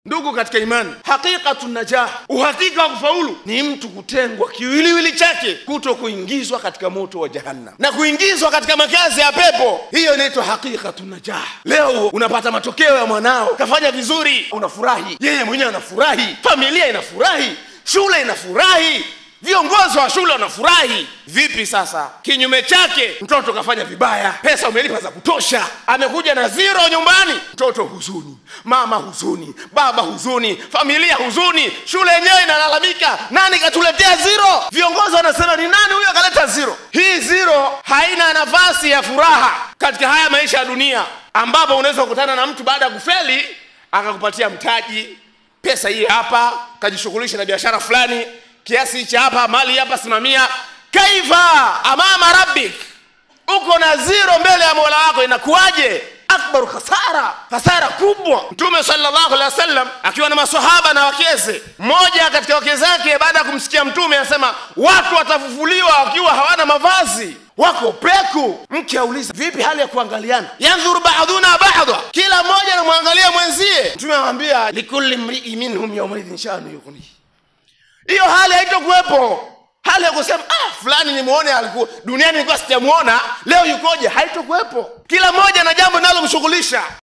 ndugu katika imani haqiqatu najah uhakika wa kufaulu ni mtu kutengwa kiwiliwili chake kuto kuingizwa katika moto wa jahannam na kuingizwa katika makazi ya pepo hiyo inaitwa haqiqatu najah leo unapata matokeo ya mwanao kafanya vizuri unafurahi yeye mwenyewe anafurahi familia inafurahi shule inafurahi viongozi wa shule wanafurahi vipi sasa kinyume chake mtoto kafanya vibaya pesa umelipa za kutosha amekuja na zero nyumbani mtoto huzuni mama huzuni baba huzuni familia huzuni shule yenyewe inalalamika nani katuletea zero viongozi wanasema ni nani huyo akaleta zero hii zero haina nafasi ya furaha katika haya maisha ya dunia ambapo unaweza kukutana na mtu baada ya kufeli akakupatia mtaji pesa hii hapa kajishughulisha na biashara fulani kiasi cha hapa mali hapa simamia kaifa amama rabbik uko na ziro mbele ya mola wako inakuwaje akbaru khasara hasara kubwa mtume sallallahu alaihi wasallam akiwa na masahaba na wakeze mmoja katika wake zake baada ya kumsikia mtume anasema watu watafufuliwa wakiwa hawana mavazi wako peku mke auliza vipi hali ya kuangaliana yandhuru baduna bada kila mmoja anamwangalia mwenzie mtume anamwambia likulli mrii minhum yaumaidhin shanu yughnihi hiyo hali haitokuwepo hali ya kusema ah, fulani nimuone alikuwa duniani nilikuwa sijamuona leo yukoje haitokuwepo kila mmoja na jambo linalomshughulisha